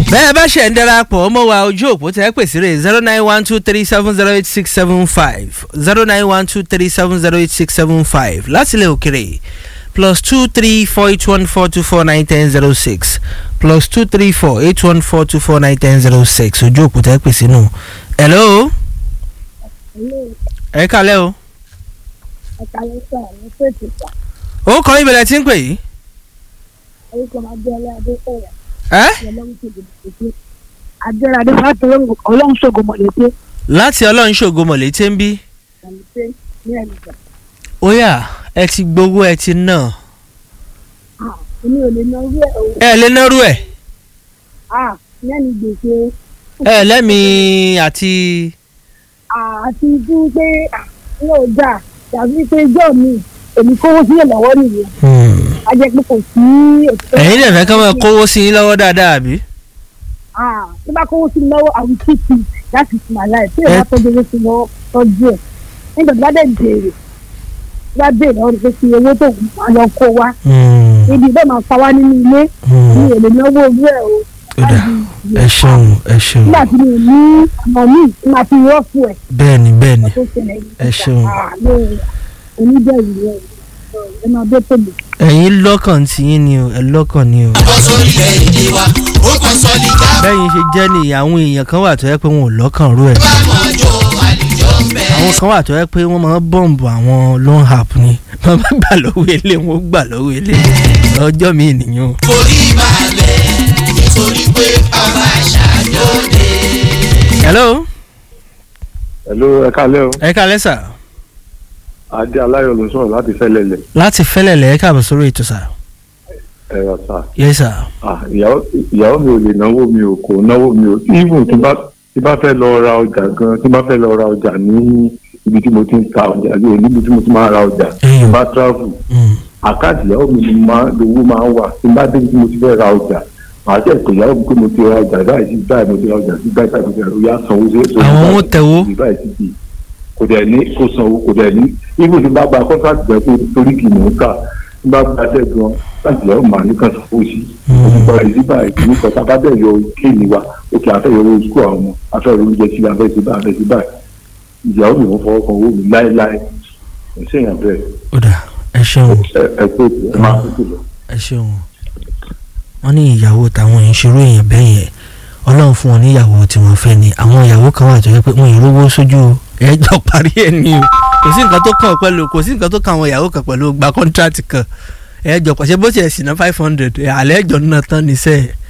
bẹ́ẹ̀ bá ṣe ń darapọ̀ mọ́ wa ojú òpó tẹ́ pèsè rè zero nine one two three seven zero eight six seven five zero nine one two three seven zero eight six seven five láti ilẹ̀ òkèrè plus two three four eight one four two four nine ten zero six plus two three four eight one four two four nine ten zero six ojú òpó tẹ́ pèsè nù. hello ẹ kálẹ̀ o. ẹ̀ka lẹ́sà ní pèsè sà ó kọ́ ibẹ̀rẹ̀ tí ń pè yìí. orúkọ máa jẹ́ ọlẹ́ adéfẹ́rẹ́ ẹ́ ọlọ́run ṣògo mọ̀lẹ́tẹ́ adéra adéfẹ́rẹ́ ọlọ́run ṣògo mọ̀lẹ́tẹ́ láti ọlọ́run ṣògo mọ̀lẹ́tẹ́ ń bí. mọ̀lẹ́tẹ́ ní ẹ̀nìkan ó yá ẹ ti gbowó ẹ ti ná èmi ò lè ná orí ẹ̀ o ẹ lè nárú ẹ Ah, ní ẹ̀nì gbèsè ẹ lẹ́mìí àti. Ah, àti fún pé ní ọjà tàbí pé jọ́ mi èmi kówó sílẹ̀ lọ́wọ́ nìyẹn a jẹ́ pé kò sí òṣìṣẹ́ ẹ̀yin lè fẹ́ ká máa kówó sí yín lọ́wọ́ dáadáa àbí. Ah, tó bá kówó sí mi lọ́wọ́ I will keep it that is my life tí Ẹ- èèyàn tọ́jú owó sí lọ́wọ́ tọ́jú ẹ̀ nígbà tó bá dẹ̀ béèrè tó bá béèrè lọ́wọ́ pé kí owó tó máa lọ kó wá ibi bẹ́ẹ̀ máa pa wá nínú ilé mi ò lè náwó ojú ẹ̀ o ó dà ẹ ṣeun ẹ ṣeun nígbà tí mi ò ní ọmọ mi tí máa fi rọ́ọ̀fù ẹ̀ bẹ́ẹ̀ ni bẹ́ẹ̀ ni tó ṣẹlẹ̀ yìí. Ẹ ṣeun. Ah, no, oníbẹ̀rù rẹ̀ ẹ máa bẹ́ tòlù. ẹ̀yin lọ́kàn tí yín ni o ẹ lọ́kàn ni o. bọ́ sórí ilẹ̀ èdè wa ó kàn sọ ní ká bẹ́yìn ṣe jẹ́ ni àwọn èèyàn kan wà tó yẹ pé wọn ò lọ́kàn rú ẹ̀. bá wọn jó àlùjọ ń bẹ̀. àwọn kan wà tó yẹ pé wọ́n máa ń bọ̀m̀bù àwọn loan app ni wọ́n bá gbà lọ́wọ́ ilé wọn ó gbà lọ́wọ́ ilé ọjọ́ mi nìyẹn o. forí balẹ̀ nítorí pé ọba ṣàjọdẹ. hello Hello, ẹ kálẹ́ o. ẹ kálẹ́ sà Adé Aláyọ̀ ló ń sọ̀rọ̀ láti Fẹ́lẹ́lẹ̀. láti fẹ́lẹ̀lẹ̀ ẹ káàbọ̀ sórí ètò sà Ẹ rà sá. yes sà Ah, ìyàwó ìyàwó mi ò lè náwó mi ò kò náwó mi ò. Even tí bá tí bá fẹ́ lọ ra ọjà gan tí bá fẹ́ lọ ra ọjà ní ibi tí mo ti ń ta ọjà ní níbi tí mo ti máa ra ọjà. Ẹyọ. Tí bá travel. Mm. Àkáǹtì ìyàwó mi ni máa lówó máa ń wà. Tí bá débi tí mo ti fẹ́ ra ọjà. Màá tẹ̀ pé ìyàwó mi pé mo ti ra ọjà báyìí sí báyìí mo ti ra ọjà sí báyìí báyìí mo ti ra ọjà sanwó sí. Àwọn owó tẹ̀wó. báyìí sí bíi kò dẹ̀ ní kò sanwó kò dẹ̀ ní ibi tí bá gba kọ́ńtàkì gbẹ pé torí kì í mọ̀ ń kà tí bá gba ṣẹ́ gan láti lọ́ọ́ màá ní kan sanwó sí òkú pa èyí báyìí kì í kọ́ tá a bá dẹ̀ yọ kéènì wa òkè afẹ́yọ owó sukú àwọn ọmọ afẹ́yọ oúnjẹ sí afẹ́ sí báyìí afẹ́ sí báyìí ìyàwó mi wọ́n fọwọ́ kan owó mi láéláé kò sí èèyàn bẹ́ẹ̀ ó dà ẹ ṣeun ẹ ẹ pé ẹ máa tó lọ. ẹ ṣeun wọ́n ní ìyàwó táwọn ìṣòro èèyàn bẹ́ẹ̀ yẹn ọlọ́run fún wọn ní ìyàwó tí wọ́n fẹ́ ni àwọn ìyàwó kan wà tó yẹ pé wọn ì rówó sójú o ẹ jọ parí ẹ ní o kò sí nǹkan tó kàn pẹ̀lú kò sí nǹkan tó kàn àwọn ìyàwó kan pẹ̀lú gba kọ́ńtrátì kan ẹ jọ pàṣẹ bó ṣe ẹ̀sìn náà five hundred àlẹ́ ẹ̀jọ̀ náà tán níṣẹ́